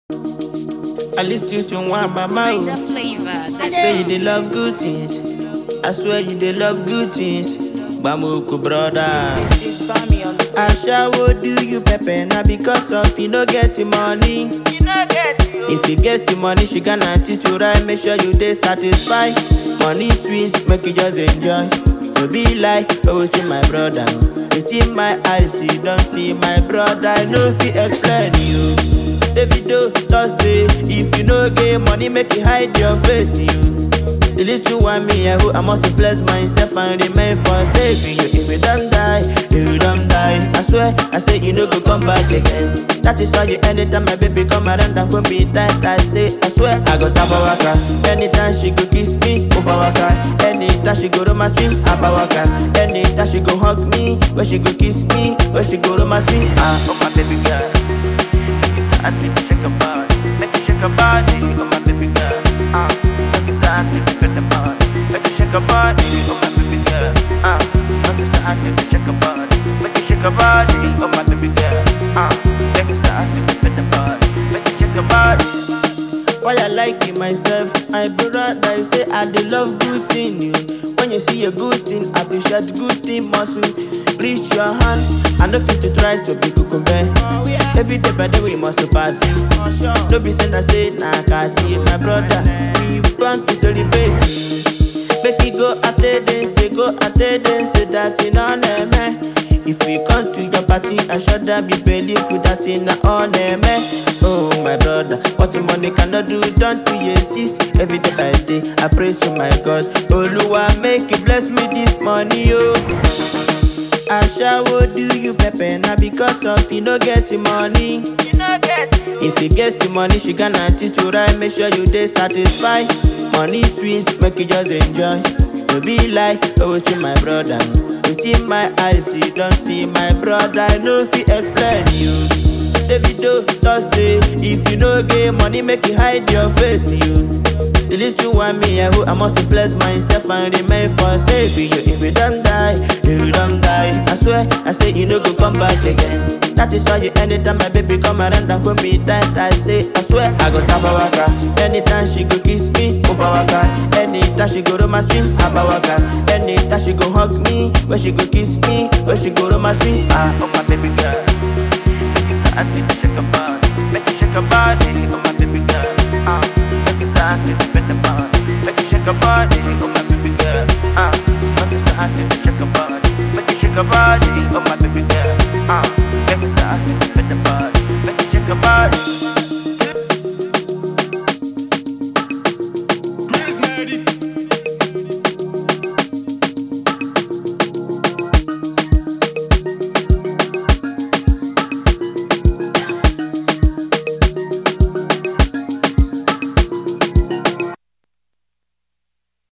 At least you to one mama. Major oh. flavor. That's Say you dey love good things. I swear you dey love good things. Bamoko brother. Ashawo do you pepper na because of you no get the money. If you get the money, she gonna teach you right. Make sure you dey satisfied. Money sweet, make you just enjoy. No be like always with my brother. Within my eyes, you don't see my brother. I no fit explain you. Davido talk say if you no get money, make you hide your face. You. The little one me, I hope I must flex myself and remain for saving you. If you don't die, if you don't die, I swear, I say you no go come back again. That is why you anytime my baby come around and hold me tight, I say, I swear, I go tap waka. Anytime she go kiss me, over waka. Anytime she go romance me, abba waka. Anytime she go hug me, when she go kiss me, when she go romance me, ah, oh my baby girl. I need to shake her body, make her shake her body, oh my baby girl. Ah, make it start to shake her body, make her shake her body, oh my baby girl. Ah, make it start to shake her body, make her shake her body, oh my baby girl. Ah, make it start to shake her body, make her shake her body. Why I like it myself, my brother I say I dey love good thing you. When you see a good thing, appreciate good thing muscle. Reach your hand, I no fit to try to be kukumbe. Every day by day we must party. No be saying I say na kasi, my brother. We want to celebrate. Make it go after dance, go after dance, that's in on man. If we come to your party, I should be believeful that's in on man. Oh my brother, what the money cannot do, don't you exist. Every day by day, I pray to my God. Oluwa, make you bless me this money, oh. Ashawo do you pepper na because of you no get the money. If you get the money, she gonna teach you right. Make sure you dey satisfied. Money sweet, make you just enjoy. No be like always with my brother. Within my eyes, you don't see my brother. I no fit explain you. Davido talk say if you no get money, make you hide your face. You. The little one me, I hope I must flex myself and remain for saving you. If you don't die, if you don't die, I swear, I say you no go come back again. That is why you anytime my baby come around and hold me tight, I say, I swear, I go tap waka. Anytime she go kiss me, over waka. Anytime she go romance me, abba waka. Anytime she go hug me, when she go kiss me, when she go romance me, ah, oh my baby girl. I need to shake her body, make her shake her body, oh my baby girl. Ah, make it start to spin the body, make her shake her body, oh my baby girl. Ah, make it start to shake her body, make her shake her body,